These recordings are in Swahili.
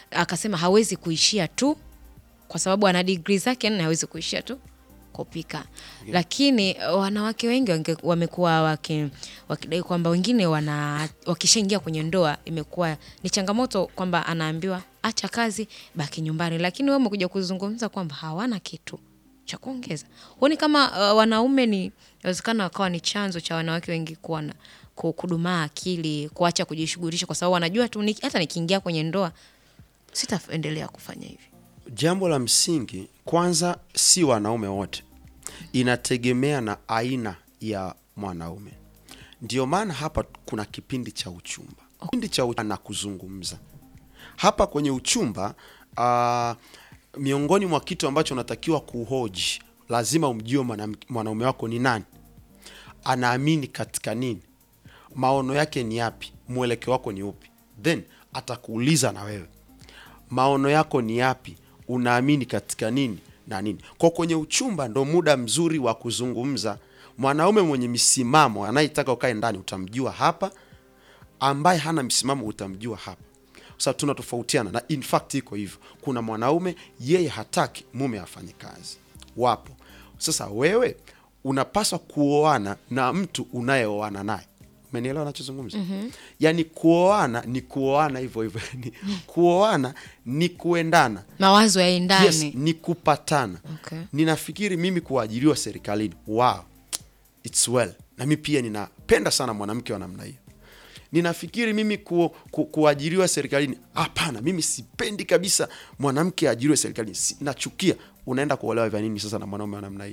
akasema hawezi kuishia tu kwa sababu ana digrii zake nne, hawezi kuishia tu kupika lakini uh, wanawake wengi wange- wamekuwa waki- wakidai kwamba wengine wana wakishaingia kwenye ndoa imekuwa ni changamoto kwamba anaambiwa acha kazi baki nyumbani, lakini wewe umekuja kuzungumza kwamba hawana kitu cha kuongeza. Huoni kama uh, wanaume ni inawezekana wakawa ni chanzo cha wanawake wengi kuwa na ku- kudumaa akili, kuacha kujishughulisha, kwa sababu wanajua tu ni, hata nikiingia kwenye ndoa sitaendelea kufanya hivi. Jambo la msingi kwanza, si wanaume wote, inategemea na aina ya mwanaume. Ndio maana hapa kuna kipindi cha uchumba, kipindi cha uchumba na kuzungumza hapa kwenye uchumba. Uh, miongoni mwa kitu ambacho unatakiwa kuhoji, lazima umjue mwanam- mwanaume wako ni nani, anaamini katika nini, maono yake ni yapi, mwelekeo wako ni upi, then atakuuliza na wewe maono yako ni yapi, unaamini katika nini na nini. Kwa kwenye uchumba ndo muda mzuri wa kuzungumza. Mwanaume mwenye misimamo anayetaka ukae ndani utamjua hapa, ambaye hana misimamo utamjua hapa, kwa sababu tunatofautiana, na in fact iko hivyo. Kuna mwanaume yeye hataki mume afanye kazi, wapo. Sasa wewe unapaswa kuoana na mtu unayeoana naye. Umenielewa nachozungumza? Yaani kuoana ni kuoana hivyo hivyo, Ni- kuoana ni kuendana Mawazo yaendane. Yes, ni kupatana. Okay. Ninafikiri mimi kuajiriwa serikalini, wow, it's well. Na mi pia ninapenda sana mwanamke wa namna hiyo. Ninafikiri mimi ku, ku, kuajiriwa serikalini, hapana, mimi sipendi kabisa mwanamke aajiriwe serikalini, si, nachukia. Unaenda kuolewa vya nini sasa na mwanaume wa namna hiyo?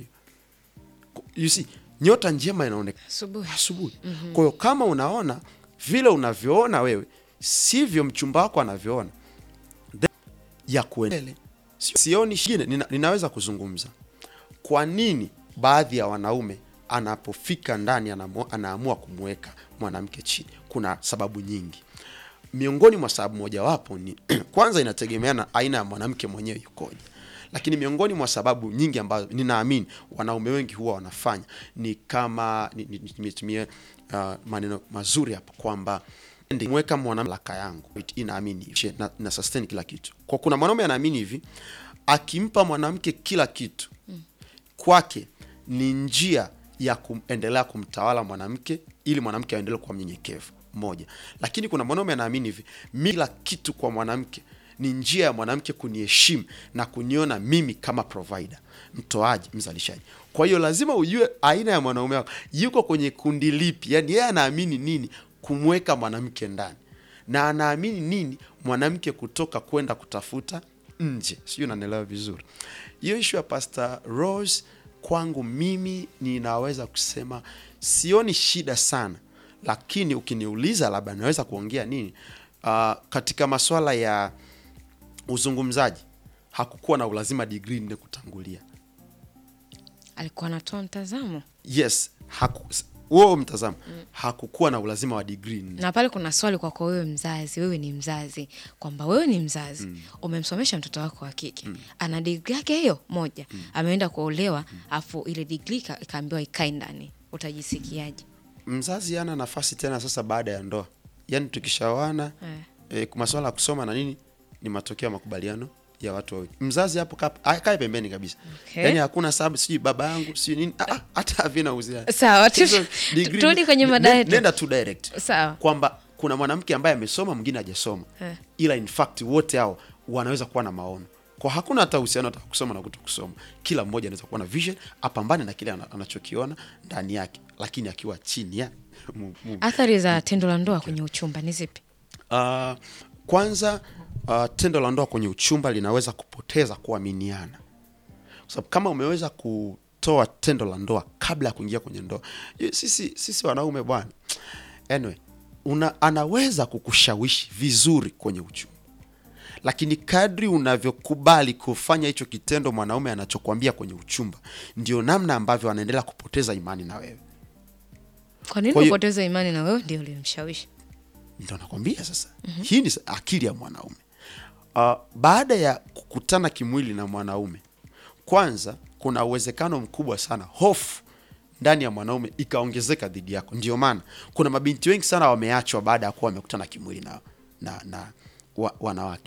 You see, nyota njema inaonekana Asubuhi. asubuhi. Kwa hiyo kama unaona vile unavyoona wewe sivyo mchumba wako anavyoona, then ya kuendele. Sio- Sioni shingine, nina, ninaweza kuzungumza kwa nini baadhi ya wanaume anapofika ndani anamu- anaamua kumweka mwanamke chini. Kuna sababu nyingi, miongoni mwa sababu mojawapo ni kwanza, inategemea na aina ya mwanamke mwenyewe yukoje, lakini miongoni mwa sababu nyingi ambazo ninaamini wanaume wengi huwa wanafanya ni kama ni- ni- nimetumia uh, maneno mazuri hapo kwamba ndi- mweka mwanamke laka yangu inaamini hivi, na, na sustain kila kitu. Kwa kuna mwanaume anaamini hivi, akimpa mwanamke kila kitu kwake ni njia ya kuendelea kumtawala mwanamke ili mwanamke aendelee kuwa mnyenyekevu moja. Lakini kuna mwanaume anaamini hivi, mi kila kitu kwa mwanamke ni njia ya mwanamke kuniheshimu na kuniona mimi kama provider, mtoaji, mzalishaji. Kwa hiyo lazima ujue aina ya mwanaume wako yuko kwenye kundi lipi, yani yeye anaamini nini kumweka mwanamke ndani na anaamini nini mwanamke kutoka kwenda kutafuta nje. Sijui unanielewa vizuri. Hiyo ishu ya Pastor Rose kwangu mimi ninaweza kusema sioni shida sana, lakini ukiniuliza labda naweza kuongea nini, uh, katika maswala ya uzungumzaji hakukuwa na ulazima digrii nne kutangulia. Alikuwa anatoa mtazamo Yes, haku, huo mtazamo hakukuwa na ulazima wa digrii nne. na pale kuna swali kwako wewe mzazi, wewe ni mzazi, kwamba wewe ni mzazi umemsomesha mtoto wako wa kike ana digri yake hiyo moja, ameenda kuolewa afu ile digri ika- ikaambiwa ikae ndani, utajisikiaje? mzazi ana nafasi tena sasa baada ya ndoa, yaani tukishawana Eh. eh, masuala ya kusoma na nini ni matokeo ya makubaliano ya watu wawili. Mzazi hapo ka- akae pembeni kabisa, Okay. yaani hakuna sababu sijui baba yangu sijui nini, ah, ah, hata havina uhusiano. Sawa, tu- Hizo degree- turudi kwenye mada ne- yetu. Nenda tu direct Sawa. kwamba kuna mwanamke ambaye amesoma mwingine hajasoma, Eh. ila in fact wote hao wanaweza kuwa na maono kwa hakuna hata uhusiano hata kusoma na kuto kusoma. Kila mmoja anaweza kuwa na vision, apambane na kile ana- anachokiona ndani yake, lakini akiwa chini ya mu- mu- Athari za tendo la ndoa kwenye uchumba ni zipi? Uh, kwanza uh, tendo la ndoa kwenye uchumba linaweza kupoteza kuaminiana, kwa sababu kama umeweza kutoa tendo la ndoa kabla ya kuingia kwenye ndoa, ye- sisi, sisi wanaume bwana, anyway, una, anaweza kukushawishi vizuri kwenye uchumba, lakini kadri unavyokubali kufanya hicho kitendo mwanaume anachokwambia kwenye uchumba, ndio namna ambavyo anaendelea kupoteza imani na wewe. Kwa nini Kwa hiyo- upoteze imani na wewe ndio ulimshawishi? Ndio nakwambia sasa, hii ni sa- akili ya mwanaume. Uh, baada ya kukutana kimwili na mwanaume, kwanza kuna uwezekano mkubwa sana hofu ndani ya mwanaume ikaongezeka dhidi yako. Ndio maana kuna mabinti wengi sana wameachwa baada ya kuwa wamekutana kimwili na, na, na wa, wanawake